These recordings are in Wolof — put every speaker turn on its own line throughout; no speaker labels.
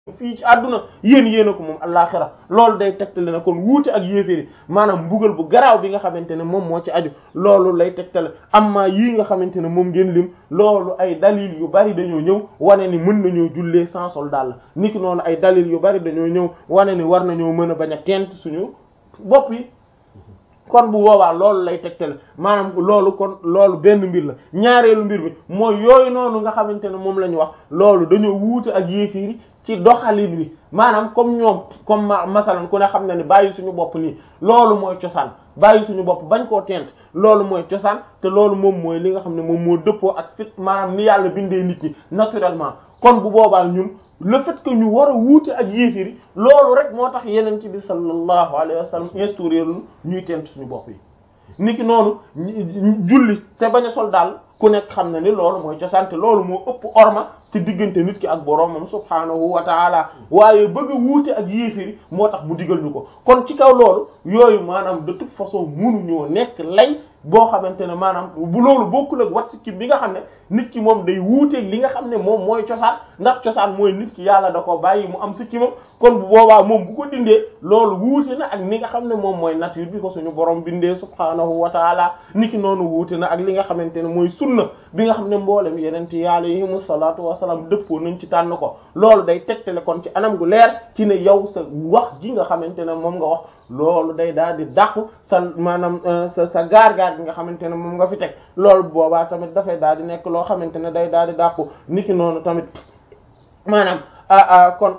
fii ci àdduna yéen yéen a ko moom àllaaxira loolu day tegtale ne kon wuute ak yéeféeri maanaam mbugal bu garaaw bi nga xamante ne moom moo ci aju loolu lay tegtale amma yii nga xamante ne moom ngeen lim loolu ay dalil yu bari dañoo ñëw wane ni mën nañoo jullee sans sol daal niki noonu ay dalil yu bari dañoo ñëw wane ni war nañoo mën a bañ a tent suñu bopp yi kon bu boobaa loolu lay tegtale maanaam loolu kon loolu benn mbir la ñaareelu mbir bi mooy yooyu noonu nga xamante ne moom la ñu wax loolu dañoo wuute ak yéefiiri ci doxalin wi maanaam comme ñoom comme ma masalan ku ne xam na ne bàyyi suñu bopp nii loolu mooy cosaan bàyyi suñu bopp bañ koo tent loolu mooy cosaan te loolu moom mooy li nga xam ne moom moo dëppoo ak fit maanaam ni yàlla bindee nit ñi naturellement kon bu boobaa ñun le fait que ñu war a wuute ak yéefiri loolu rek moo tax yeneen ci bi sallallahu alayhi wa sallam instauré lu ñuy tent suñu bopp yi niki noonu julli te bañ a sol daal ku nekk xam na ni loolu mooy cosaan te loolu moo ëpp orma ci diggante nit ki ak boroomam subhaanahu wa taala waaye bëgg a wuute ak yéefiri moo tax mu digal ñu ko kon ci kaw loolu yooyu maanaam de toute façon mënuñoo nekk lay boo xamante ne maanaam bu loolu bokkul ak wat sikkim bi nga xam ne nit ki moom day wuuteeg li nga xam ne moom mooy cosaan ndax cosaan mooy nit ki yàlla da ko bàyyi mu am sikkimam kon bu boobaa moom bu ko dindee loolu wuute na ak ni nga xam ne moom mooy nature bi ko suñu borom bindee subhaanahu wa taala nit ki noonu wuute na ak li nga xamante ne mooy sunna bi nga xam ne mboolem yeneen ci alayhimu salaatu wasalaam dëppoo nañ ci tànn ko loolu day tegtale kon ci anam gu leer ci ne yow sa wax ji nga xamante ne moom nga wax loolu day daal di dàqu sa maanaam sa sa gaar-gaar bi nga xamante ne moom nga fi teg loolu boobaa tamit dafay daal di nekk loo xamante ne day daal di dàqu niki noonu tamit maanaam kon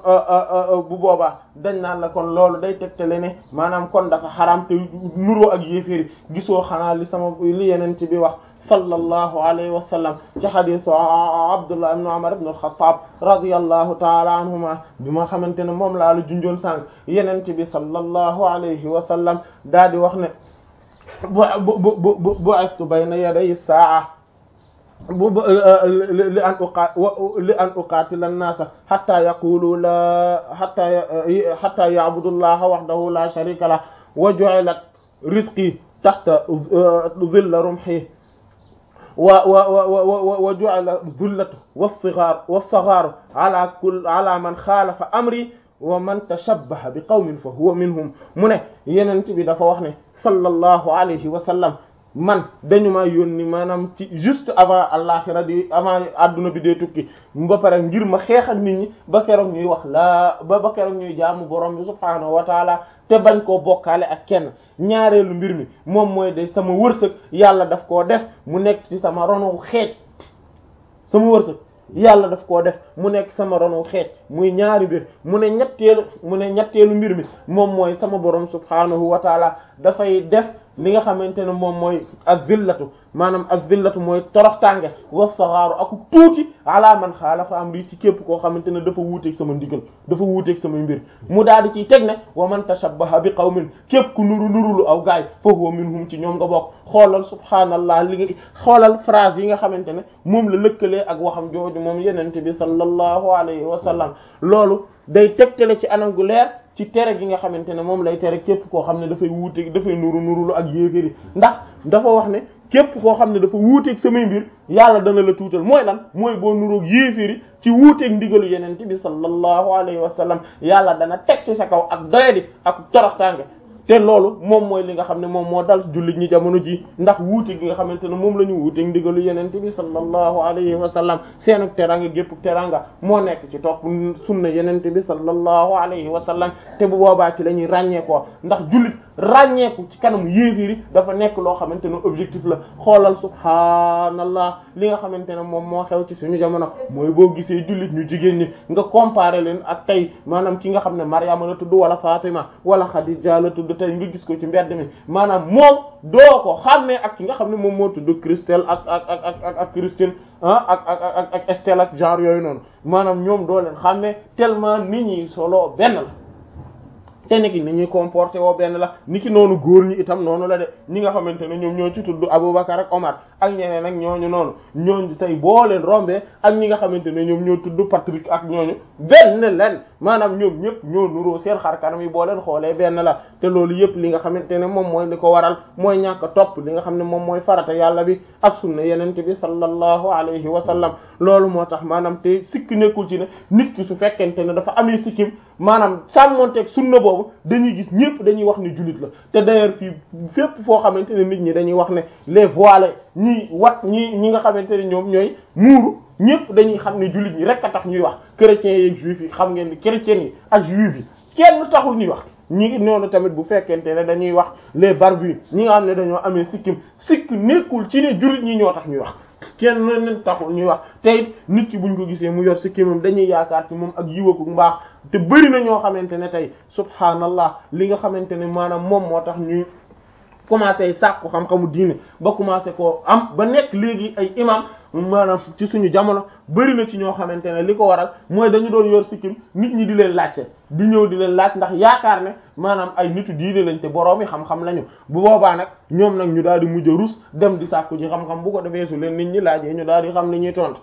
bu boobaa dañ naan la kon loolu day tegtale ne maanaam kon dafa xaram te nuroo ak yéeféeri gisoo xanaa li sama li yeneen ci bi wax sallallahu alayhi wa sallam ci xadisu Abdullah ibn Umar ibn al-Khattab radiyallahu ta'ala anhuma bi ma xamante ne moom laa la junjoon sànq yeneen ci bi sallallahu alayhi wa sallam daal di wax ne bu bu bu bu bu astu bayna yaday saa bu li an uqa li an uqatila an-nasa hatta yaqulu la hatta hatta ya'budu allaha wahdahu la sharika lah wa ju'ilat rizqi tahta dhilla rumhi wa wa wa wa ju'ila dhullatu was-sighar was-sagharu ala kull ala man khalafa amri wa man tashabbaha bi qawmin fa huwa minhum mu ne yenent bi dafa wax ne sallallahu alayhi wa sallam man dañu ma yónni maanaam ci juste avant àllaxira di avant adduna bi dee tukki ba pare ngir ma xeex ak nit ñi ba keroog ñuy wax laa ba ba keroog ñuy jaamu borom bi subhaanahu wa taala te bañ koo bokkaale ak kenn ñaareelu mbir mi moom mooy de sama wërsëg yàlla daf koo def mu nekk ci sama ronu xeej sama wërsëg yàlla daf koo def mu nekk sama ronu xeej muy ñaari mbir mu ne ñetteelu mu ne ñetteelu mbir mi moom mooy sama borom subhaanahu wa taala dafay def li nga xamante ne moom mooy az-zillatu maanaam az-zillatu mooy toroxtaange was-saghaaru ak tuuti ala man xaalafa amri ci képp koo xamante ne dafa wuuteeg sama ndigal dafa wuuteeg sama mbir mu daal di ciy teg ne wa man tashabbaha bi qawmin képp ku nuru nurulu aw gaay fa huwa minhum ci ñoom nga bokk xoolal subhaanallah li nga xoolal phrase yi nga xamante ne moom la lëkkalee ak waxam jooju moom yenente bi sallallahu alayhi wa sallam loolu day tegtale ci anam gu leer ci tere gi nga xamante ne moom lay tere képp koo xam ne dafay wuuteeg dafay nuru nurulu ak yéeféri ndax dafa wax ne képp koo xam ne dafa wuuteeg samay mbir yàlla dana la tuutal mooy lan mooy boo nuroog yéeféri ci wuuteeg ndigalu yenente bi sallallahu alayhi wa sallam yàlla dana teg ci sa kaw ak doyadi ak toroxtaange te loolu moom mooy li nga xam ne moom moo dal jullit ñi jamono ji ndax wuute gi nga xamante ne moom la ñu wuuteeg ndigalu yenente bi sallallahu alayhi wa sallam seenu teranga gépp teranga moo nekk ci topp sunna yenente bi sallallahu alayhi wa sallam te bu boobaa ci la ñuy ràññeekoo ndax jullit ràññeeku ci kanamu yéefiri dafa nekk loo xamante ne objectif la xoolal subhaanallah li nga xamante ne moom moo xew ci suñu jamono mooy boo gisee jullit ñu jigéen ñi nga comparer leen ak tey maanaam ki nga xam ne Maryama la tudd wala Fatima wala Khadija la tudd tey nga gis ko ci mbedd mi maanaam moom doo ko xàmmee ak ki nga xam ne moom moo tudd Christelle ak ak ak ak ak Christine ah ak ak ak ak Estelle ak genre yooyu noonu maanaam ñoom doo leen xàmmee tellement nit ñi solo benn la te ni ki ni ñuy comporté woo benn la ni ki noonu góor ñi itam noonu la de ñi nga xamante ne ñoom ñoo ci tudd Aboubacar ak Omar ak ñeneen ak ñooñu noonu ñooñu tey boo leen rombee ak ñi nga xamante ne ñoom ñoo tudd Patrick ak ñooñu benn len maanaam ñoom ñëpp ñoo nuroo seen xar kanam yi boo leen xoolee benn la te loolu yëpp li nga xamante ne moom mooy li ko waral mooy ñàkk topp li nga xam ne moom mooy farata yàlla bi ak sunna yenente bi sallallahu alayhi wa sallam loolu moo tax maanaam te sikk nekkul ci ne nit ki su fekkente ne dafa amee sikkim maanaam sàmmonteeg sunna boobu dañuy gis ñëpp dañuy wax ni jullit la te d'ailleurs fii fépp foo xamante ne nit ñi dañuy wax ne les voilés ñi wat ñi ñi nga xamante ne ñoom ñooy muuru ñëpp dañuy xam ne jullit ñi rek a tax ñuy wax chrétiens yi juifs yi xam ngeen ni chrétiens yi ak juifs yi kenn taxul ñuy wax ñi ngi noonu tamit bu fekkente ne dañuy wax les barbus ñi nga xam ne dañoo amee sikkim sikk nekkul ci ne jullit ñi ñoo tax ñuy wax kenn leen taxul ñuy wax te it nit ki buñ ko gisee mu yor sikkimam dañuy yaakaar ci moom ak yiwaku mbaax te bëri na ñoo xamante ne tey subhaanallah li nga xamante ne maanaam moom moo tax ñuy commencé sàkku xam-xamu diine ba commencé koo am ba nekk léegi ay imam maanaam ci suñu jamono bëri na ci ñoo xamante ne li ko waral mooy dañu doon yor sikkim nit ñi di leen laajte di ñëw di leen laaj ndax yaakaar ne maanaam ay nitu diine lañ te boroomi xam-xam lañu bu boobaa nag ñoom nag ñu daal di mujj a rus dem di sàkku ji xam-xam bu ko defee su leen nit ñi laajee ñu daal di xam li ñuy tontu.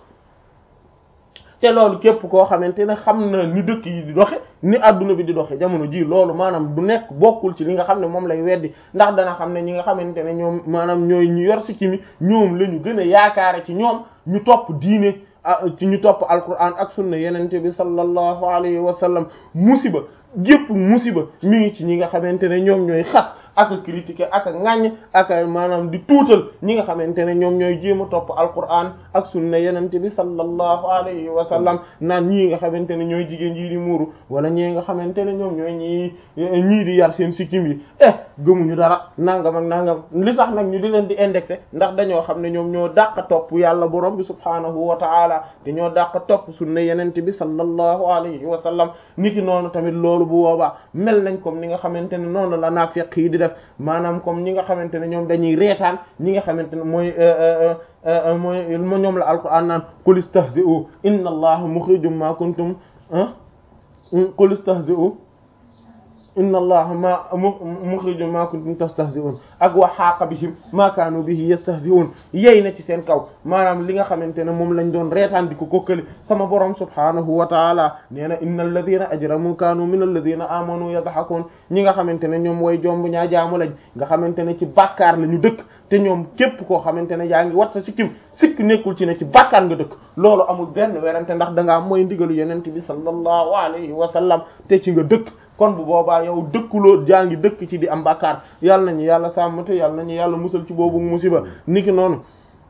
te loolu képp koo xamante ne xam na ni dëkk yi di doxe ni adduna bi di doxe jamono ji loolu maanaam du nekk bokkul ci li nga xam ne moom lay weddi ndax dana xam ne ñi nga xamante ne ñoom maanaam ñooy ñu yor sikki mi ñoom la ñu gën a yaakaare ci ñoom ñu topp diine ci ñu topp alquran ak sunna yenente bi sallallahu alayhi wa sallam musiba gépp musiba mi ngi ci ñi nga xamante ne ñoom ñooy xas ak critiquer ak ŋàññ ak maanaam di tuutal ñi nga xamante ne ñoom ñooy jéem a topp alquran ak sunna yenente bi sallallahu alayhi wa sallam naan ñii nga xamante ne ñooy jigéen yi di muuru wala ñii nga xamante ne ñoom ñooy ñii ñii di yar seen sikkim yi eh gëmuñu dara nangam ak nangam li tax nag ñu di leen di indexé ndax dañoo xam ne ñoom ñoo dàq topp yàlla borom bi subhaanahu wa ta'ala te ñoo dàq topp sunna yenente bi sallallahu alayhi wa sallam niki noonu tamit loolu bu boobaa mel nañ comme ni nga xamante ne noonu la naafiq yi di def maanaam comme ñi nga xamante ne ñoom dañuy reetaan ñi nga xamante ne mooy mooy ñoom la alquran naan qul istahzi'u inna allaha mukhrijum ma kuntum qul istahzi'u inna allaha ma mukhrijum ma kuntum tastahzi'un ak wa haqa bihim ma kaanu bihi yastahzi'un yey na ci seen kaw maanaam li nga xamante ne moom lañ doon reetaan di ko kokkali sama borom subhanahu wa taala nee na inna alladhina ajramu kaanu min alladhina amanu yadhakun ñi nga xamante ne ñoom way jomb ñaa jaamu lañ nga xamante ne ci bàkkaar la ñu dëkk te ñoom képp koo xamante ne yaa ngi wat sa sikkim sikk nekkul ci ne ci bàkkaar nga dëkk loolu amul benn werante ndax da ngaa mooy ndigalu yenent bi sallallahu alayhi wa sallam te ci nga dëkk kon bu boobaa yow dëkkuloo jaa ngi dëkk ci di am bàkkaar yàlla nañu yàlla sàmm te yàlla nañu yàlla musal ci boobu musiba niki noonu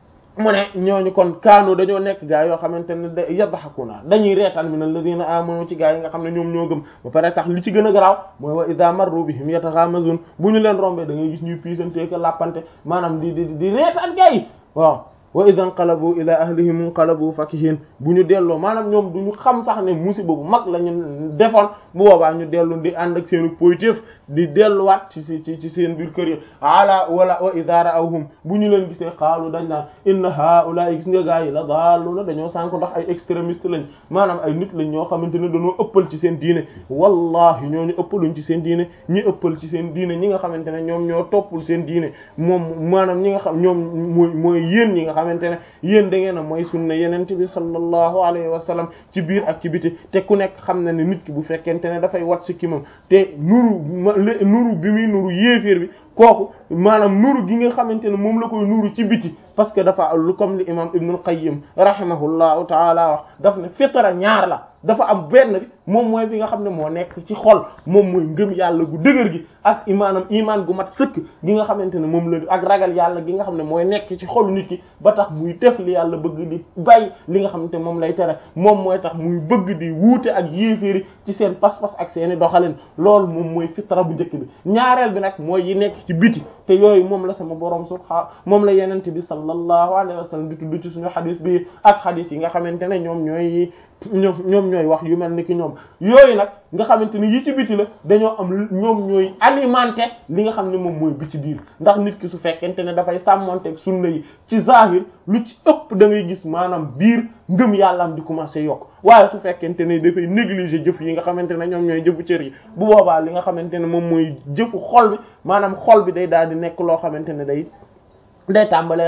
mu ne ñooñu kon kaanu dañoo nekk gaa yoo xamante ne da yadhakuna dañuy reetaan min alladhina amanu ci gaa yi nga xam ne ñoom ñoo gëm ba pare sax li ci gën a garaaw mooy wa idha marru bihim yataghamazun bu ñu leen rombee da ngay gis ñuy piisanteeka làppante maanaam di di di reetaan gaa yi waaw wa idha inqalabu ila ahlihim inqalabu fakihin bu ñu delloo maanaam ñoom du ñu xam sax ne musiba bu mag la ñu defoon bu boobaa ñu dellu di ànd ak seenu positif di delluwaat ci ci ci seen biir kër yi ala wala wa idha ra'awhum bu ñu leen gisee xaalu dañ naan inna haa'ula'i gis nga gaa yi la daaluna dañoo sànk ndax ay extrémiste lañ maanaam ay nit lañ ñoo xamante ne dañoo ëppal ci seen diine wallahi ñooñu ëppaluñ ci seen diine ñi ëppal ci seen diine ñi nga xamante ne ñoom ñoo toppul seen diine moom maanaam ñi nga xam ñoom mooy mooy yéen ñi nga xamante ne yéen da ngeen a mooy sunna yenente bi sallallahu alayhi wa sallam ci biir ak ci biti te ku nekk xam na ne nit ki bu fekkente ne dafay wat si kimam te nuru nuru bi muy nuru yéeféer bi kooku maanaam nuru gi nga xamante ne moom la koy nuru ci biti parce que dafa lu comme li imam ibnul qayyim rahimahullahu taala wax daf ne fitra ñaar la dafa am benn bi moom mooy bi nga xam ne moo nekk ci xol moom mooy ngëm yàlla gu dëgër gi ak imaanam imaan gu mat sëkk gi nga xamante ne moom la ak ragal yàlla gi nga xam ne mooy nekk ci xolu nit ki ba tax muy def li yàlla bëgg di bay li nga xamante moom lay tere moom mooy tax muy bëgg di wuute ak yéeféeri ci seen pas-pas ak seeni doxalin loolu moom mooy fitra bu njëkk bi ñaareel bi nag mooy yi nekk ci biti te yooyu moom la sama borom subhaanahu moom la yenente bi sallallahu alayhi wa sallam di tudd ci suñu xadis bi ak xadis yi nga xamante ne ñoom ñooy ñoom ñoom ñooy wax yu mel ni ki ñoom yooyu nag nga xamante ni yi ci biti la dañoo am ñoom ñooy alimenté li nga xam ne moom mooy bi ci biir ndax nit ki su fekkente ne dafay sàmmonteeg sunna yi ci zahir lu ci ëpp da ngay gis maanaam biir ngëm yàllaam di commencé yokk waaye su fekkente ne dafay négliger jëf yi nga xamante ne ñoom ñooy jëfu cër yi bu boobaa li nga xamante ne moom mooy jëfu xol bi maanaam xol bi day daal di nekk loo xamante ne day day tàmbalee ràpp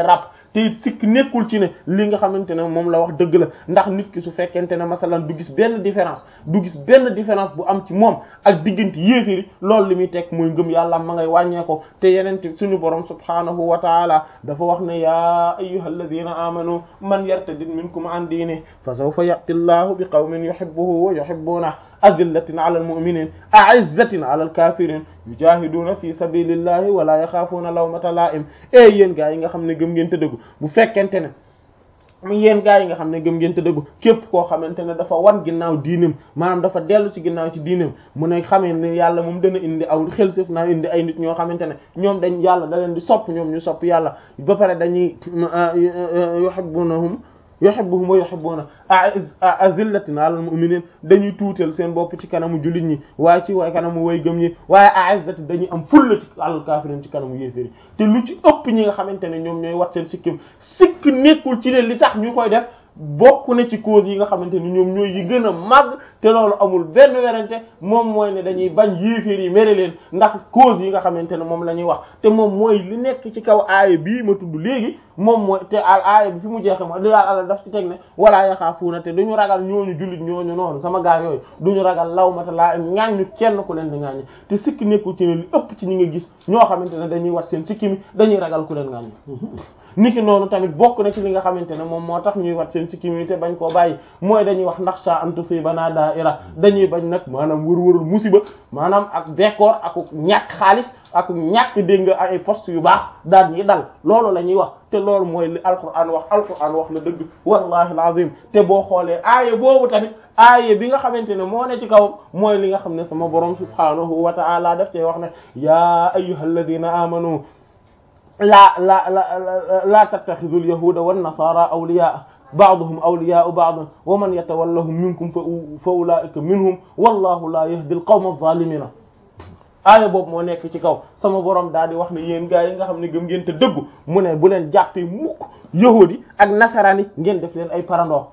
te it sikk nekkul ci ne li nga xamante ne moom la wax dëgg la ndax nit ki su fekkente ne masalan du gis benn différence du gis benn différence bu am ci moom ak diggante yéeféri loolu li muy teg mooy ngëm yàlla ma ngay wàññee ko te yenente suñu borom subhanahu wa taala dafa wax ne yaa ayyuhal ladina amanu man yartadid minkum an diini fa sawfa ya'ti llahu bi qawmin yuhibbuhu wa yuhibbuna azillatin ala almu'minin a'izzatin ala alkafirin yujahiduna fi sabilillahi wa la yaxaafuuna lawmata la'im e yéen gaa yi nga xam ne gëm ngeen te dëggu bu fekkente ne mu yéen gaa yi nga xam ne gëm ngeen te dëggu képp koo xamante ne dafa wan ginnaaw diinam maanaam dafa dellu ci ginnaaw ci diinam mu ne xamee ne yàlla moom dana indi aw xel sëf naa indi ay nit ñoo xamante ne ñoom dañ yàlla da leen di sopp ñoom ñu sopp yàlla ba pare dañuy yuhibbunahum yuhibbuhum wa yuhibbuna azillatin alal mu'minin dañuy tuutal seen bopp ci kanamu jullit ñi waaye ci waaye kanamu way gëm ñi waaye a'izzati dañuy am fulla ci alal kafirin ci kanamu yéeféri te lu ci ëpp ñi nga xamante ne ñoom ñooy wat seen sikkim sikk nekkul ci ne li tax ñu koy def bokk na ci cause yi nga xamante ni ñoom ñooy yi gën a màgg te loolu amul benn werante moom mooy ne dañuy bañ yéeféer yi mere leen ndax cause yi nga xamante ne moom la ñuy wax te moom mooy li nekk ci kaw aaya bii ma tudd léegi moom mooy te al aaya bi fi mu jeexe mooy li daal àlla daf ci teg ne walaa yaxaafuuna te duñu ragal ñooñu jullit ñooñu noonu sama gaar yooyu duñu ragal lawmata laa im ŋaaññu kenn ku leen di ŋaaññi te sikki nekkul ci ne li ëpp ci ñi nga gis ñoo xamante ne dañuy wat seen sikki mi dañuy ragal ku leen ŋaaññi niki noonu tamit bokk na ci li nga xamante ne moom moo tax ñuy wat seen sikkim te bañ koo bàyyi mooy dañuy wax ndax sa an tusiibanaa daa'ira dañuy bañ nag maanaam wër-wërul musiba maanaam ak bekkoor ak ñàkk xaalis ak ñàkk dégg nga ay poste yu baax daal ñi dal loolu la ñuy wax te loolu mooy li alquran wax alquran wax la dëgg wallahi alazim te boo xoolee aaya boobu tamit aaya bi nga xamante ne moo ne ci kawam mooy li nga xam ne sama borom subhanahu wa ta'ala daf cee wax ne yaa ayyuhalladhina amanu laa la la laa tattaxidu alyahuda wannasara awliyaa ba'duhum awliyaa'u ba'd wa man yatawallahum minkum fa ulaa'ika minhum wallahu la yahdi alqawma adh-dhaalimiina aaya boobu moo nekk ci kaw sama borom daal di wax ne yéen gaa yi nga xam ne gëm ngeen te dëggu mu ne bu leen jàppee mukk yahudi ak nasaraan yi ngeen def leen ay parandoo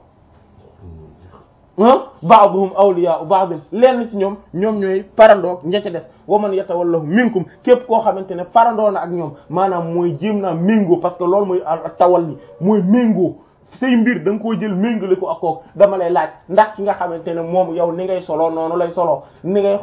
ba'duhum awliyaa'u ba'd lenn ci ñoom ñoom ñooy parandoo ña ca des wa man yatawallahu minkum képp koo xamante ne parandoo na ak ñoom maanaam mooy jéem naa méngoo parce que loolu mooy tawalli mooy méngoo say mbir da nga koo jël méngale ko ak kook dama lay laaj ndax ki nga xamante ne moom yow ni ngay solo noonu lay solo ni ngay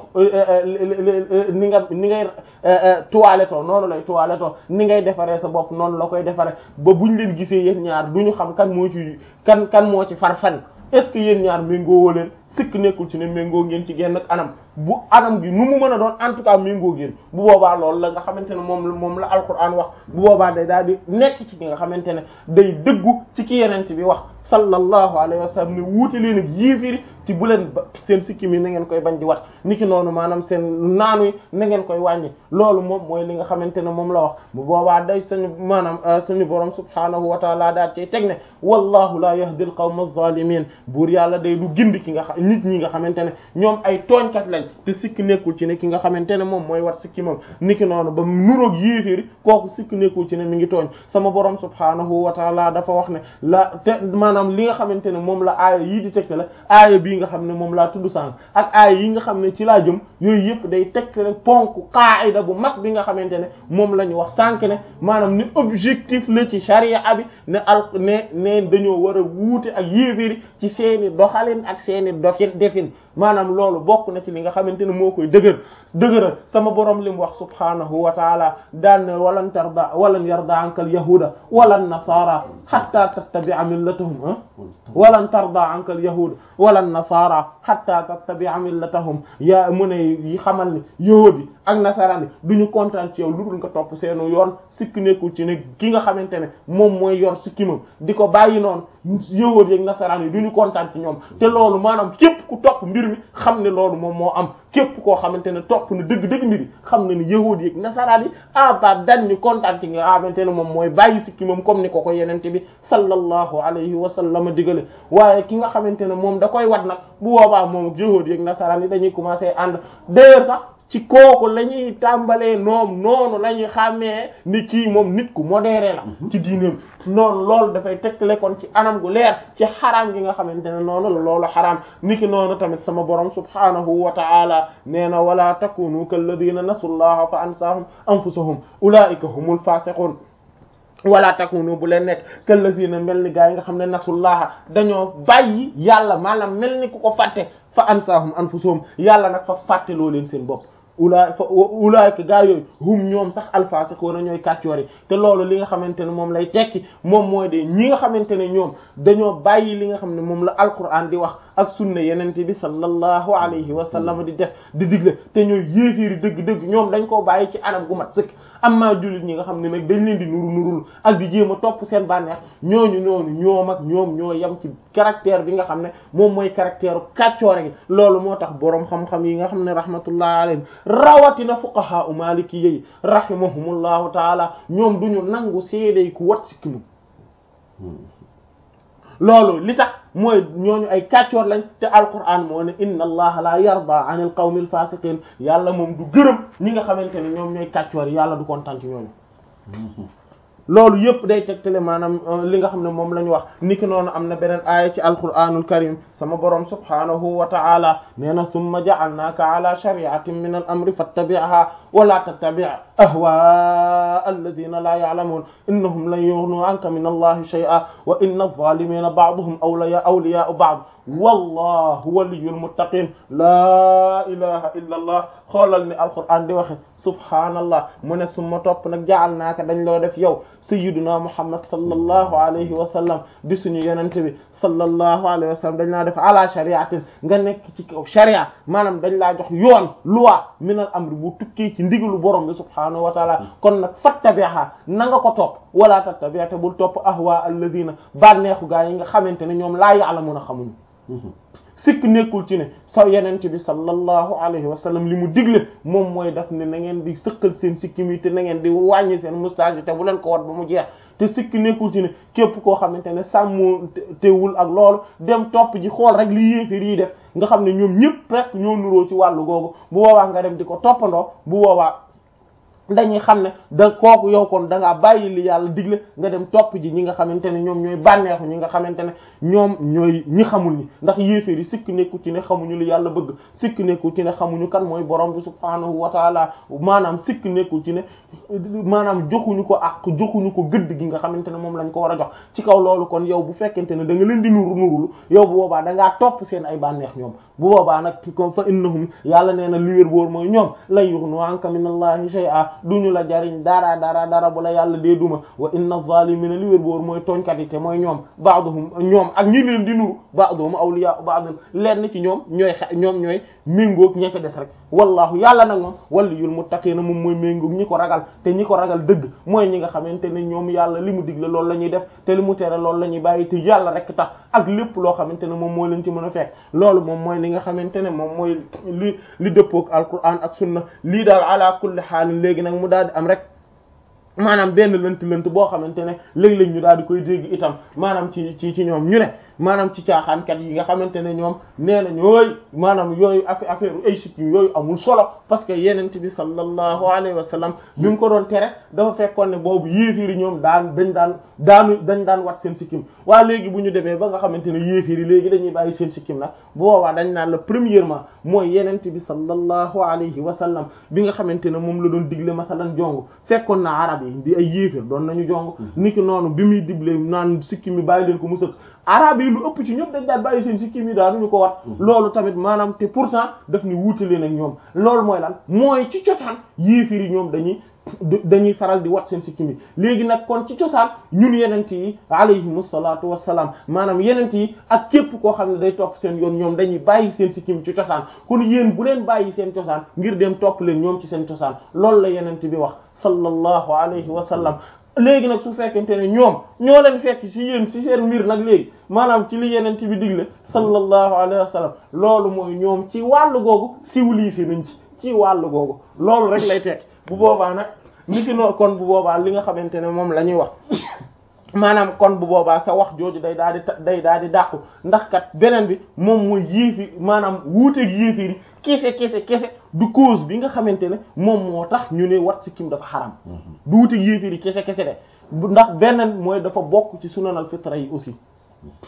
ni nga ni ngay toiletto noonu lay toiletto ni ngay defaree sa bopp noonu la koy defaree ba buñ leen gisee yéen ñaar duñu xam kan moo ci kan kan moo ci far fan est-ce que yéen ñaar méngoo woo leen sikk nekkul ci ne méngoo ngeen ci genn anam bu anam gi nu mu mën a doon en tout cas méngoo ngeen bu boobaa loolu la nga xamante ne moom moom la alquran wax bu boobaa day daal di nekk ci ki nga xamante ne day dëggu ci ki yenent bi wax sallallahu alayhi wa sallam ne wuute leen ak yéefiri ci bu leen ba seen sikki mi na ngeen koy bañ di wat niki noonu maanaam seen naanu yi na ngeen koy wàññi loolu moom mooy li nga xamante ne moom la wax bu boobaa day suñu maanaam suñu borom subhaanahu wa taala daal cay teg ne wallahu la yahdi al qawma adh-dhalimin buur yàlla day du gindi ki nga xam nit ñi nga xamante ne ñoom ay tooñkat lañ te sikki nekkul ci ne ki nga xamante ne moom mooy wat sikki moom niki noonu ba nuroog yéeféeri kooku sikki nekkul ci ne mi ngi tooñ sama borom subhaanahu wa taala dafa wax ne la te maanaam li nga xamante ne moom la aaya yii di tegte la aaya bii nga xam ne moom laa tudd sànq ak aaya yi nga xam ne ci laa jëm yooyu yëpp day tegte rek ponk qaida bu mag bi nga xamante ne moom la ñu wax sànq ne maanaam ni objectif la ci sharia bi ne al ne ne dañoo war a wuute ak yéeféeri ci seeni doxalin ak seeni doxin defin maanaam loolu bokk na ci li nga xamante ne moo koy dëgër dëgëral sama borom li mu wax subhanahu wa taala daan ne walan tarda walan yarda anka al yahuda walan nasara hatta tattabi'a millatahum walan tarda anka al yahuda walan nasara hatta tattabi'a millatahum yaa mu ne yi xamal ni yahudi ak nasaraan yi duñu kontaan ci yow lu dul nga topp seenu yoon sikk nekkul ci ne ki nga xamante ne moom mooy yor sikkimam di ko bàyyi noonu yahudi ak nasaraan yi duñu kontaan ci ñoom te loolu maanaam képp ku topp mbir mi xam ne loolu moom moo am képp koo xamante ne topp na dëgg-dëgg mbiri xam na ni yahudi ak nasaraan yi abadan ñu kontaan ci nga xamante ne moom mooy bàyyi sikki moom comme ni ko ko yenente bi sallallahu alayhi wa sallam digale waaye ki nga xamante ne moom da koy wat nag bu boobaa moom ak yahudi ak nasaraan yi dañuy commencer ànd d'ailleurs sax ci kooku la ñuy tàmbalee noom noonu la ñuy xàmmee ni kii moom nit ku modéré la ci diineem noonu loolu dafay tegtale kon ci anam gu leer ci xaraam gi nga xamante ne noonu la loolu xaraam niki noonu tamit sama borom subhanahu wa ta'ala nee na wala takunu kalladina nasullaha fa ansahum anfusahum ulaika humul fasiqun wala takunu bu leen nekk kallazina mel ni gaa yi nga xam ne nasullaha dañoo bàyyi yàlla maanaam mel ni ku ko fàtte fa ansahum anfusuhum yàlla nag fa fàtte loo leen seen bopp ulaay fa ulaayka gaa yooyu hum ñoom sax alfaasiquna ñooy kàccoor yi te loolu li nga xamante ne moom lay tekki moom mooy de ñi nga xamante ne ñoom dañoo bàyyi li nga xam ne moom la alquran di wax ak sunna yenente bi sallallahu alayhi wa sallam di def di digle te ñooy yéeféeri dëgg-dëgg ñoom dañ koo bàyyi ci anam gu mat sëkk amma jullit ñi nga xam ne nag dañ leen di nuru nurul ak di jéem a topp seen bànneex ñooñu ñooñu ñoom ak ñoom ñoo yem ci caractère bi nga xam ne moom mooy caractère kàccoore gi loolu moo tax boroom xam-xam yi nga xam ne rahmatullah alayhim rawatina fuqaha u maliki yi rahimahumullahu taala ñoom duñu nangu seedey ku wat sikkimu loolu li tax mooy ñooñu ay kàccoor lañ te alquran moo ne inna allaha la yarda an al qawmi al fasiqin yàlla moom du gërëm ñi nga xamante ne ñoom ñooy kàccoor yi yàlla du kontaan ci ñooñu loolu yëpp day tegtale maanaam li nga xam ne moom la ñu wax niki noonu am na beneen aaya ci alquranul karim sama borom subhanahu wa ta'ala nee na summa ja'alnaaka ala shari'atin min al amri fattabi'ha wa la tattabi' ahwaa alladhina la ya'lamun innahum lan yughnu 'anka min allahi shay'an wa inna adh-dhalimina ba'duhum awliya awliya'u ba'd wallahu waliyyul muttaqin laa ilaha illa allah xoolal ni alquran di waxe subhaanallah mu ne summa topp nag jaal naaka dañ loo def yow sayyiduna muhammad sallallahu alayhi wa sallam di suñu yenente bi sallallahu alayhi wa sallam dañ laa def ala shariatin nga nekk ci kaw sharia maanaam dañ laa jox yoon loi min al amri bu tukkee ci ndigalu borom bi subhaanahu wa taala kon nag fattabiha na nga ko topp wala tattabi' te bul topp ahwa alladina bànneexu gaa yi nga xamante ne ñoom laa ya'lamuna xamuñu sikk nekkul ci ne sa yenente bi sallallahu alayhi wa sallam li mu digle moom mooy daf ne na ngeen di sëqal seen sikkim yi te na ngeen di wàññi seen moustache te bu leen ko wat ba mu jeex te sikk nekkul ci ne képp koo xamante ne sàmmu teewul ak loolu dem topp ji xool rek li yéefér yi def nga xam ne ñoom ñëpp presque ñoo nuroo ci wàllu googu bu boobaa nga dem di ko toppandoo bu boobaa dañuy xam ne da kooku yow kon da ngaa bàyyi li yàlla digle nga dem topp ji ñi nga xamante ne ñoom ñooy bànneexu ñi nga xamante ne ñoom ñooy ñi xamul ñi ndax yéeféer yi sikk nekku ci ne xamuñu li yàlla bëgg sikk nekku ci ne xamuñu kan mooy borom bi subhaanahu wa taala maanaam sikk nekkul ci ne maanaam joxuñu ko ak joxuñu ko gëdd gi nga xamante ne moom lañ ko war a jox ci kaw loolu kon yow bu fekkente ne da nga leen di nuru nurulu yow bu boobaa da ngaa topp seen ay bànneex ñoom bu boobaa nag comme fa innahum yàlla nee na liwér boor mooy ñoom lan yughnu anka min allahi shay'a duñu la jariñ dara dara dara bu la yàlla dee duma wa inna zalimina liwér boor mooy tooñkat yi te mooy ñoom ba'duhum ñoom ak ñi leen di nuru ba'duhum awliya ba'd lenn ci ñoom ñooy ñoom ñooy méngoog ña ca des rek wallahu yàlla nag moom waliyul muttaqina moom mooy méngoog ñi ko ragal te ñi ko ragal dëgg mooy ñi nga xamante ne ñoom yàlla li mu digle loolu la ñuy def te li mu tere loolu la ñuy bàyyi te yàlla rek tax ak lépp loo xamante ne moom moo leen ci mën a fekk loolu moom mooy li nga xamante ne moom mooy li li dëppook alquran ak sunna lii daal ala kulli xaalin léegi nag mu daal di am rek maanaam benn lënt lënt boo xamante ne léeg-léeg ñu daal di koy dégg itam maanaam ci ci ci ñoom ñu ne maanaam ci caaxaankat yi nga xamante ne ñoom nee na ñooy maanaam yooyu affaire affaire ay sikkim yooyu amul solo parce que yenent bi sallallahu alayhi wa sallam bi mu ko doon tere dafa fekkoon ne boobu yéefiri ñoom daan dañ daan daanu dañ daan wat seen sikkim waa léegi bu ñu demee ba nga xamante ne yéefiri léegi dañuy bàyyi seen sikkim nag bu boobaa dañ naan la premièrement mooy yenent bi sallallahu alayhi wa sallam bi nga xamante ne moom la doon digle masalan jong fekkoon na arab yi di ay yéefir doon nañu jong niki noonu bi muy digle naan sikkim mi bàyyi leen ko mu sëkk arab yi lu ëpp ci ñëpp dañ daan bàyyi seen sikkim yi daanuñu ko wat loolu tamit maanaam te pourtant daf ni wuutale nag ñoom loolu mooy lan mooy ci cosaan yéefir yi ñoom dañuy dañuy faral di wat seen sikkim yi léegi nag kon ci cosaan ñun yenent yi alayhimu salaatu wassalaam maanaam yenent yi ak képp koo xam ne day topp seen yoon ñoom dañuy bàyyi seen sikkim ci cosaan kon yéen bu leen bàyyi seen cosaan ngir dem topp leen ñoom ci seen cosaan loolu la yenent bi wax sallallahu alayhi wa sallam léegi nag su fekkente ne ñoom ñoo leen fekk ci yéen ci seen mbir nag léegi maanaam ci li yenent bi digle sallallahu alayhi wa sallam loolu mooy ñoom ci wàllu googu civilisé nañ ci ci wàllu googu loolu rek lay tekki bu boobaa nag niki noo kon bu boobaa li nga xamante ne moom la ñuy wax maanaam kon bu boobaa sa wax jooju day daal di day daal di dàqu ndax kat beneen bi moom mooy yéefi maanaam wuuteeg yéefiri kese kese kese du cause bi nga xamante ne moom moo tax ñu ne wat sikkim dafa xaram du wuuteeg yéefiri kese kese de ndax beneen mooy dafa bokk ci sunanal fitra yi aussi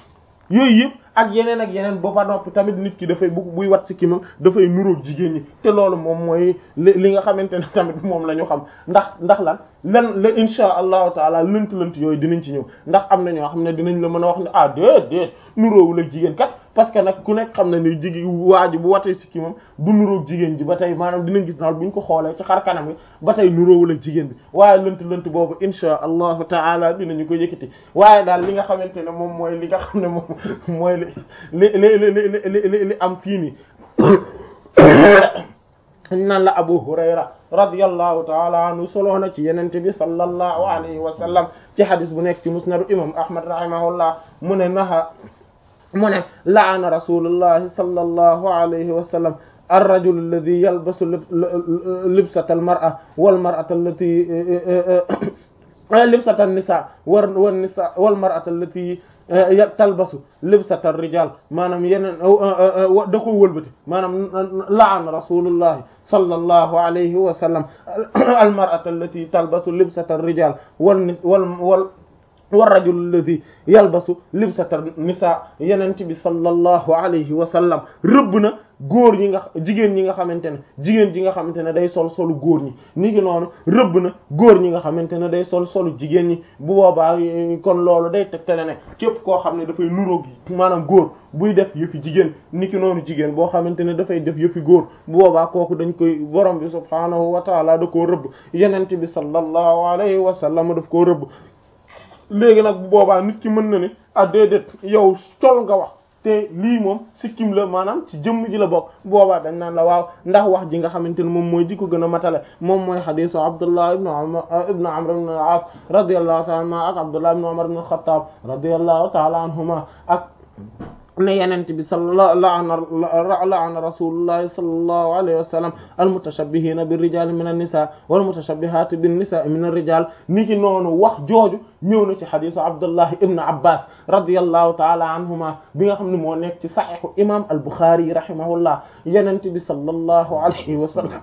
yooyu yëpp ak yeneen ak yeneen ba fa noppi tamit nit ki dafay bu buy wat sikkimam dafay nuróog jigéen ñi te loolu moom mooy li li nga xamante ne tamit moom la ñu xam ndax ndax lan lan la insha allahu taala lënt lënt yooyu dinañ ci ñëw ndax am na ñoo xam ne dinañ la mën a wax ne ah déet déet nuróowul ak jigéen kat parce que nag ku nekk xam na ni jigéen waa ji bu watee sikkimam du nuróog jigéen ji ba tey maanaam dinañ gis naal bu ñu ko xoolee ci xar kanam gi ba tey nuróowul ak jigéen bi waaye lënt lënt boobu insha allahu taala dinañu ko yëkkati waaye daal li nga xamante ne moom mooy li nga xam ne moom mooy li li li li li li am fii nii naan la Abu Hurayra radiyallahu taala anhu soloo na ci yenente bi sallallahu alayhi wa sallam ci hadis bu nekk ci musnadu imam Ahmad rahimahullah mu ne naha mu ne laana rasulullahi sallallahu alayhi wa sallam الرجل الذي يلبس لبسة المرأة والمرأة التي لبسة النساء والنساء والمرأة التي talbasu libsata rijal maanaam yeneen da koy wëlbati maanaam laan rasulullahi sallallahu alayhi wa sallam almar'ata allati talbasu libsata rijal wal wal wal war rajul alladi yalbasu libsata nisa yenent bi sallallahu alayhi wa sallam rëbb na góor ñi nga jigéen ñi nga xamante ne jigéen ji nga xamante ne day sol solu góor ñi ni ki noonu rëbb na góor ñi nga xamante ne day sol solu jigéen ñi bu boobaa kon loolu day tegtale ne képp koo xam ne dafay nuroog maanaam góor buy def yëfi jigéen ni ki noonu jigéen boo xamante ne dafay def yëfi góor bu boobaa kooku dañ koy borom bi subhaanahu wa taala da koo rëbb yenent bi sallallahu alayhi wa sallam daf koo rëbb léegi nag bu boobaa nit ki mën na ne ah déedéet yow col nga wax te lii moom sikkim la maanaam ci jëmm ji la bokk boobaa dañ naan la waaw ndax wax ji nga xamante ne moom mooy di ko gën a matale moom mooy xadisu abdullah ibnu umar ibnu amr ibn al-as radiyallahu ta'ala anhuma ak abdullah ibnu umar ibn al-khattab radiyallahu ta'ala anhuma ak ne yenent bi sala laana laana rasulullahi sallallahu alayhi wa sallam almutashabbihina birrijali min an-nisa walmutashabbihati bin-nisa'i min ar-rijal ni ki noonu wax jooju ñëw na ci xadisu abdullah ibn abbas radiyallahu ta'ala anhuma bi nga xam ne moo nekk ci saxiixu imam al-Bukhari rahimahullah yenent bi sallallahu alayhi wa sallam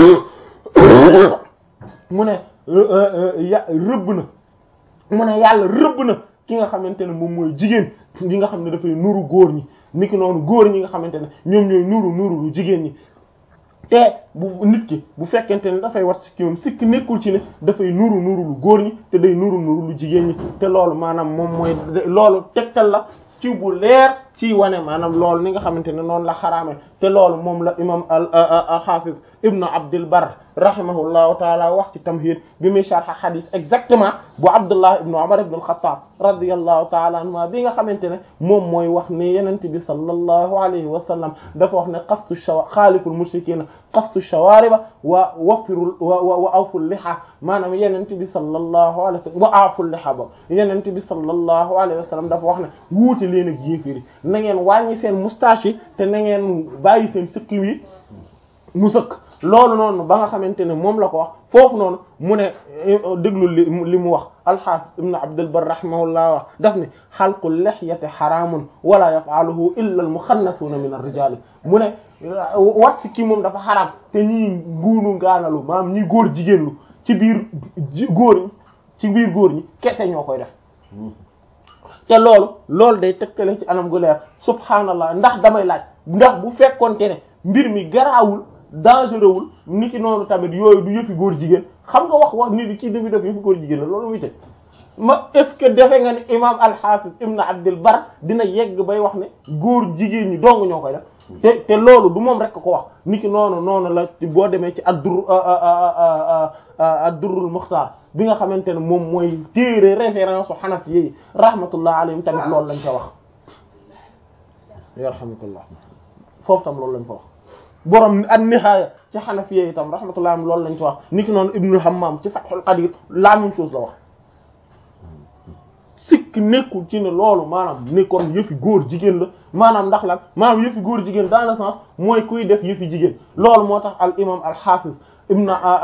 mu ne ya rëbb na mu ne yàlla rëbb na ki nga xamante ne moom mooy jigéen ñi nga xam ne dafay nuru góor ñi niki noonu góor ñi nga xamante ne ñoom ñooy nuru nuru lu jigéen ñi te bu nit ki bu fekkente ne dafay wat sikki moom sikki nekkul ci ne dafay nuru nuru lu góor ñi te day nuru nuru lu jigéen ñi te loolu maanaam moom mooy loolu tegtal la ci bu leer ci wane maanaam loolu ni nga xamante ne noonu la xaraame te loolu moom la imam al al-Hafiz ibnu Abdul Barr rahimahullahu taala wax ci tamhid bi muy sharh hadith exactement bu Abdullah ibnu Umar ibn al-Khattab radiyallahu taala anhuma bi nga xamante ne moom mooy wax ne yenente bi sallallahu alayhi wa sallam dafa wax ne qassu shawa xaaliful mushrikina qassu shawariba wa waffirul wa wa awful liha maanaam yenente bi sallallahu alayhi wa sallam wa aaful liha ba yenente bi sallallahu alayhi wa sallam dafa wax ne wuute leen ak yéefiri na ngeen wàññi seen moustache yi te na ngeen bàyyi seen sëkk wi mu sëkk loolu noonu ba nga xamante ne moom la ko wax foofu noonu mu ne déglu li li mu wax alxaafis ibn abdul bar rahimahullah wax daf ne xalqu lihyati xaraamun wala yafaaluhu illa al muxannasuuna min ar-rijaal mu ne wat si kii moom dafa xaraam te ñii nguunu ngaanalu maanaam ñii góor jigéenlu ci biir góor ñi ci biir góor ñi kese ñoo koy def te loolu loolu day tëkkale ci anam gu leer subhaanallah ndax damay laaj ndax bu fekkonte ne mbir mi garaawul dangereux wul ni ki noonu tamit yooyu du yëfi góor jigéen xam nga wax wax nit ki dafi def yëfi góor jigéen la loolu muy tëj ma est-ce que defe nga ni imam al-Hafiz ibn Abdul Bar dina yegg bay wax ne góor jigéen ñi dong ñoo koy def te te loolu du moom rek ko wax ni ki noonu noonu la boo demee ci ad-Durr ad-Durrul Mukhtar bi nga xamante ne moom mooy téere référence u Hanafi yi rahmatullah alayhim tamit loolu lañ ca wax yarhamukallah foofu tam loolu lañ fa wax borom an-Nihaaya ci Hanafi yi tam rahmatullah alayhim loolu lañ ca wax niki noonu Ibnu Hammam ci Fathul Qadir la même chose la wax sikk nekkul ci ne loolu maanaam ni kon yëfi góor jigéen la maanaam ndax lan maanaam yëfi góor jigéen dans le sens mooy kuy def yëfi jigéen loolu moo tax al imam al hafiz ibn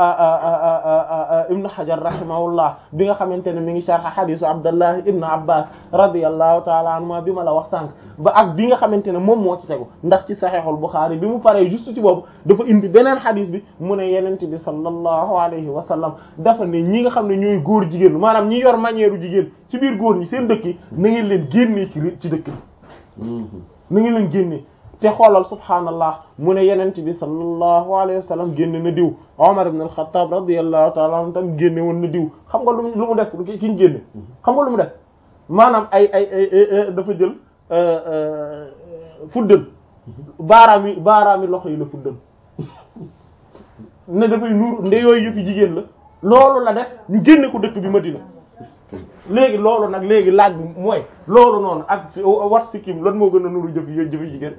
ibn hajar rahimahullah bi nga xamante ne mi ngi sharh hadisu abdullah ibn abbas radiyallahu ta'ala anhuma bi ma la wax sànq ba ak bi nga xamante ne moom moo ci tegu ndax ci sahihul bukhari bi mu paree juste ci boobu dafa indi beneen hadis bi mu ne yenent bi sallallahu alayhi wa sallam dafa ne ñi nga xam ne ñooy góor jigéen maanaam ñi yor manière jigéen ci biir góor ñi seen dëkk yi na ngeen leen génnee ci ci dëkk bi na ngi leen génne te xoolal subhaanallah mu ne yenent bi sallallahu alayhi wa sallam génne na diw Omar ibn al-Khattab radiyallahu ta'ala anhu tam génne woon na diw xam nga lu lu mu def ki ñu génne xam nga lu mu def maanaam ay ay ay dafa jël fuddal baaraam yi baaraam yi loxo yi la fuddal ne dafay nuur nde yooyu yëpp jigéen la loolu la def ñu génne ko dëkk bi Madina léegi loolu nag léegi laaj bi mooy loolu noonu ak wat sikkim lan moo gën a nuru jëf yooyu jëfi jigéen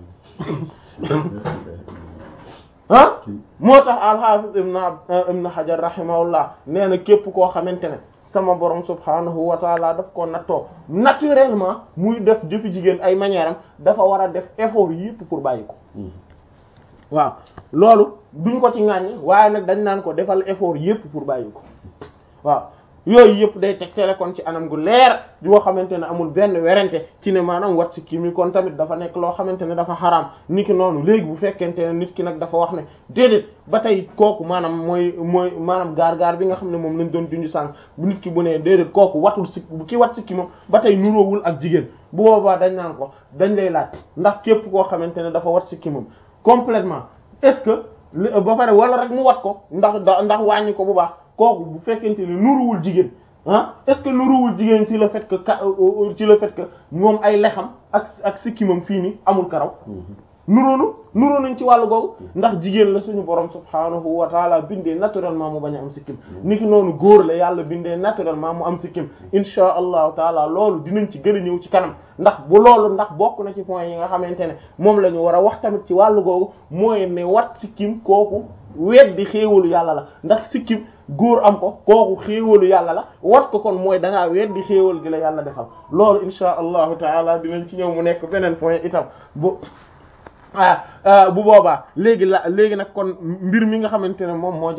ah moo tax al-Hafiz ibn ibn Hajar rahimahullah nee na képp koo xamante ne sama borom subhanahu wa taala daf ko nattoo naturellement muy def jëfi jigéen ay manière am dafa war a def effort yépp pour bàyyi ko waaw loolu duñ ko ci ŋàññ waaye nag dañ naan ko defal effort yépp pour bàyyi ko waaw yooyu yëpp day tegtale kon ci anam gu leer yoo xamante ne amul benn werante ci ne maanaam wat si kii mi kon tamit dafa nekk loo xamante ne dafa xaraam ni ki noonu léegi bu fekkente ne nit ki nag dafa wax ne déedéet ba tey kooku maanaam mooy mooy maanaam gaar-gaar bi nga xam ne moom lañ doon junj sànq bu nit ki bu nee déedéet kooku watul si ki wat si ki moom ba tey nuroowul ak jigéen bu boobaa dañ naan ko dañ lay laaj ndax képp koo xamante ne dafa wat si ki moom complètement est-ce que ba pare wala rek mu wat ko ndax ndax wàññi ko bu baax kooku bu fekkente ne nuruwul jigéen ah est-ce que nuruwul jigéen ci le fait que ka ci le fait que moom ay lexam ak ak sikkimam fii ni amul karaw nuroonu nuroo nañ ci wàllu googu ndax jigéen la suñu borom subhaanahu wa taala bindee naturellement mu bañ a am sikkim niki noonu góor la yàlla bindee naturellement mu am sikkim insha allahu taala loolu dinañ ci gën a ñëw ci kanam ndax bu loolu ndax bokk na ci point yi nga xamante ne moom la ñu war a wax tamit ci wàllu googu mooy ne wat sikkim kooku weddi xéewalu yàlla la ndax sikkim góor am ko kooku xéewalu yàlla la wat ko kon mooy da ngaa weddi xéewal gi la yàlla defal loolu insha allahu taala dinañ ci ñëw mu nekk beneen point itam bu ah bu boobaa léegi la léegi nag kon mbir mi nga xamante ne moom moo